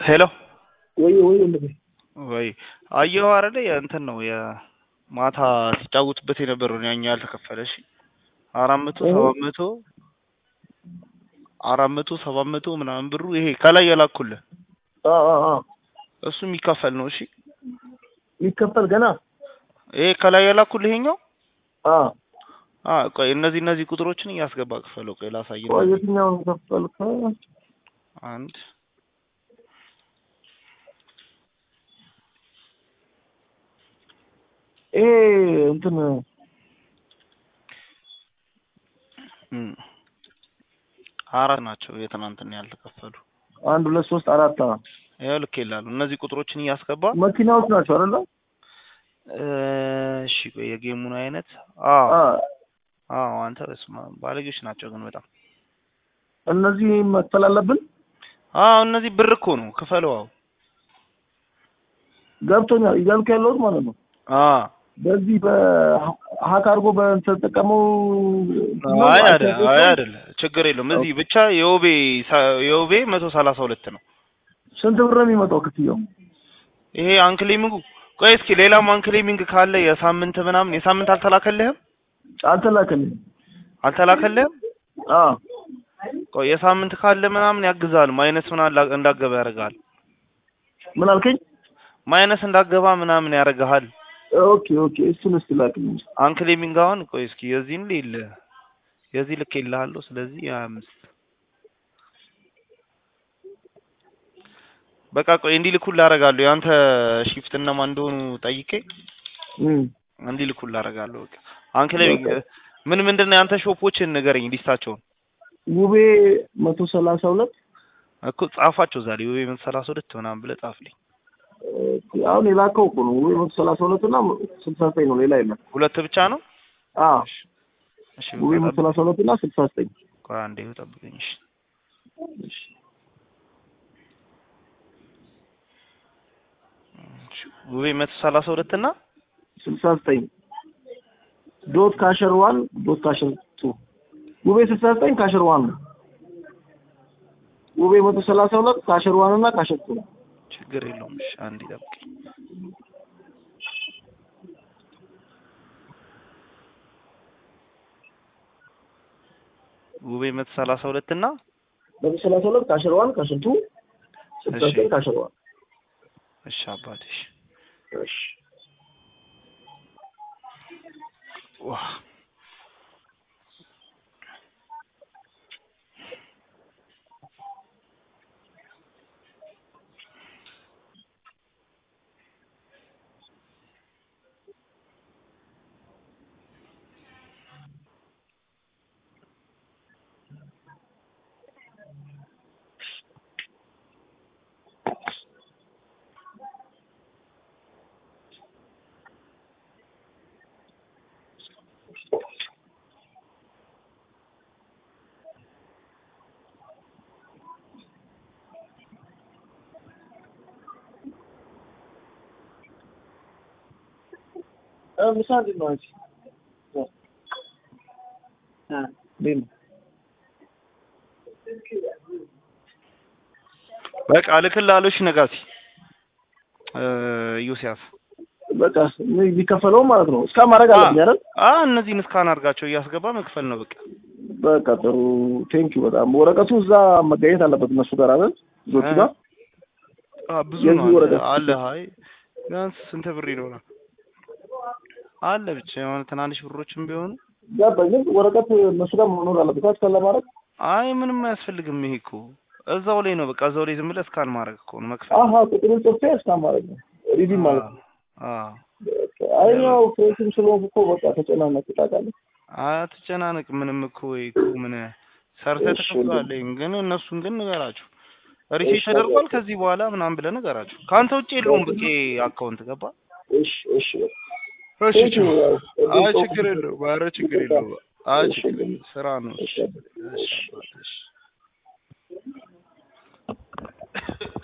ሄሎ ወይ ወይ ወንድሜ ወይ አየኸው አይደለ የእንትን ነው የማታ ሲጫወቱበት የነበረው ያኛ ያልተከፈለ እሺ አራት መቶ ሰባት መቶ አራት መቶ ሰባት መቶ ምናምን ብሩ ይሄ ከላይ የላኩልህ አ አ አ እሱ የሚከፈል ነው እሺ ሊከፈል ገና ይሄ ከላይ የላኩልህ ይሄኛው አ አ ቆይ እነዚህ እነዚህ ቁጥሮችን እያስገባ ክፈለው ቆይ ላሳይህ ቆይ የትኛውን ከፈልከ አንድ ይሄ እንትን እም፣ አራት ናቸው የትናንትና ያልተከፈሉ አንድ ሁለት ሶስት አራት አ ያው ልክ ይላሉ እነዚህ ቁጥሮችን እያስገባ መኪናዎች ናቸው አይደለ? እሺ ቆይ የጌሙን አይነት አዎ አ አዎ አንተ በስመ አብ ባለጌዎች ናቸው ግን በጣም እነዚህ መክፈል አለብን። አዎ እነዚህ ብር እኮ ነው ክፈለው አዎ ገብቶኛል እያልኩ ያለሁት ማለት ነው። አዎ በዚህ በሀክ አድርጎ በተጠቀመው አይ አይደል አይ አይደል ችግር የለውም እዚህ ብቻ የውቤ ሳ- የውቤ መቶ ሰላሳ ሁለት ነው ስንት ብር ነው የሚመጣው ክፍያው? ይሄ አንክሌሚንጉ ቆይ እስኪ ሌላም አንክሌሚንግ ካለ የሳምንት ምናምን የሳምንት አልተላከልህም አልተላከልኝም። አልተላከልህም አ ቆይ የሳምንት ካለ ምናምን ያግዛል ማይነስ ምናምን እንዳገባ ያደርግሃል ምን አልከኝ? ማይነስ እንዳገባ ምናምን ያደርግሃል ኦኬ ኦኬ እሱን እስቲ ላክልኝ። አንክሌሚንግ አሁን ቆይ እስኪ የዚህን ሌለ የዚህ ልክ ይልሃለሁ ስለዚህ ሀያ አምስት በቃ ቆይ እንዲልኩልህ አደርጋለሁ የአንተ ሺፍት እነማን እንደሆኑ ጠይቄ እም እንዲልኩልህ አደርጋለሁ በቃ አንክሌሚንግ ምን ምንድን ነው የአንተ ሾፖችን ንገረኝ ሊስታቸውን ውቤ መቶ ሰላሳ ሁለት እኮ ጻፋቸው ዛሬ ወይ መቶ ሰላሳ ሁለት ምናምን ብለህ ጻፍልኝ አሁን የላከው እኮ ነው ውቤ መቶ ሰላሳ ሁለት እና ስልሳ ዘጠኝ ነው ሌላ የለም። ሁለት ብቻ ነው አ እሺ ውቤ በቃ መቶ ሰላሳ ሁለት እና ስልሳ ዘጠኝ ቆይ አንዴ ጠብቀኝ እሺ እሺ እሺ ውቤ መቶ ሰላሳ ሁለት እና ስልሳ ዘጠኝ ዶት ካሸር ዋን ዶት ካሸር ቱ ውቤ ስልሳ ዘጠኝ ካሸር ዋን ነው። ውቤ መቶ ሰላሳ ሁለት ካሸር ዋን እና ካሸር ቱ ነው። ችግር የለውም እሺ አንዴ ጠብቀኝ ውቤ መቶ ሰላሳ ሁለት እና መቶ ሰላሳ ሁለት ካሸር ዋን ካሸር ቱ ስልሳ እሺ። ዘጠኝ ካሸር ዋን እሺ አባትሽ እሺ ዋ እ ምሳ እንዴት ነው አንቺ? እ እንዴት ነው? በቃ እልክልሃለሁ እሺ ነጋሲ እ ዮሲያስ በቃ የሚከፈለው ማለት ነው። እስካን ማድረግ አለብኝ አይደል? አ እነዚህን እስካን አድርጋቸው እያስገባ መክፈል ነው በቃ በቃ ጥሩ ቴንኪው በጣም ወረቀቱ እዛ መገኘት አለበት እነሱ ጋር አይደል? ልጆቹ ጋር አ ብዙ የዚህ ነው ወረቀት አለ አይ ቢያንስ ስንት ብር ይኖራል አለ ብቻ የሆነ ትናንሽ ብሮችም ቢሆኑ ገባኝ። ግን ወረቀት እነሱ ጋር መኖር አለበት እስካን ለማድረግ አይ ምንም አያስፈልግም ይሄ እኮ እዛው ላይ ነው በቃ እዛው ላይ ዝም ብለህ እስካን ማድረግ እኮ ነው መክፈል አሀ ቁጥሩን ጽፌ እስካን ማድረግ ነው ሪዲም ማለት ነው። አ በቃ አይ ያው ፍሬሽም ስለሆንኩ እኮ በቃ ተጨናነቅ ታውቃለህ። አትጨናነቅ ምንም እኮ ወይ እኮ ምን ሰርተህ እሺ፣ ተከፍላለህ ግን እነሱን ግን ንገራቸው ሪሴት እሺ፣ ተደርጓል ከዚህ በኋላ ምናምን ብለህ ንገራቸው ከአንተ ውጭ የለውም በቃ አካውንት ገባ እሺ እሺ እሺ Thank you. አይ ችግር የለውም ኧረ ችግር የለውም አይ እሺ፣ ችግር የለውም ስራ ነው እሺ እሺ። እሺ አባት፣ እሺ